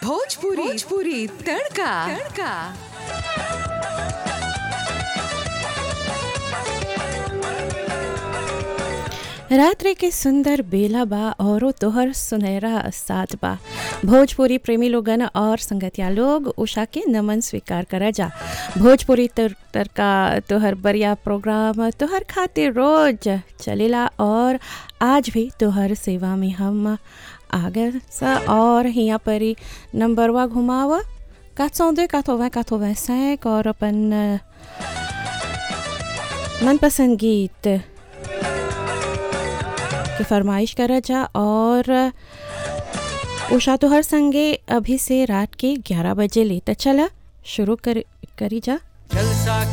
भोजपुरी भोजपुरी तड़का तड़का रात्रि के सुंदर बेला बा औरो तोहर सुनहरा साथ बा भोजपुरी प्रेमी लोगन और संगतिया लोग उषा के नमन स्वीकार करा जा भोजपुरी तर, तड़का तोहर बढ़िया प्रोग्राम तोहर खातिर रोज चलेला और आज भी तोहर सेवा में हम आ गए सा और यहाँ पर ही नंबरवा घुमावा 402 80 85 और अपन मनपसंद गीत की फरमाइश करा जा और उषा तो हर संगे अभी से रात के 11 बजे ले तो चला शुरू कर करी जा जलसा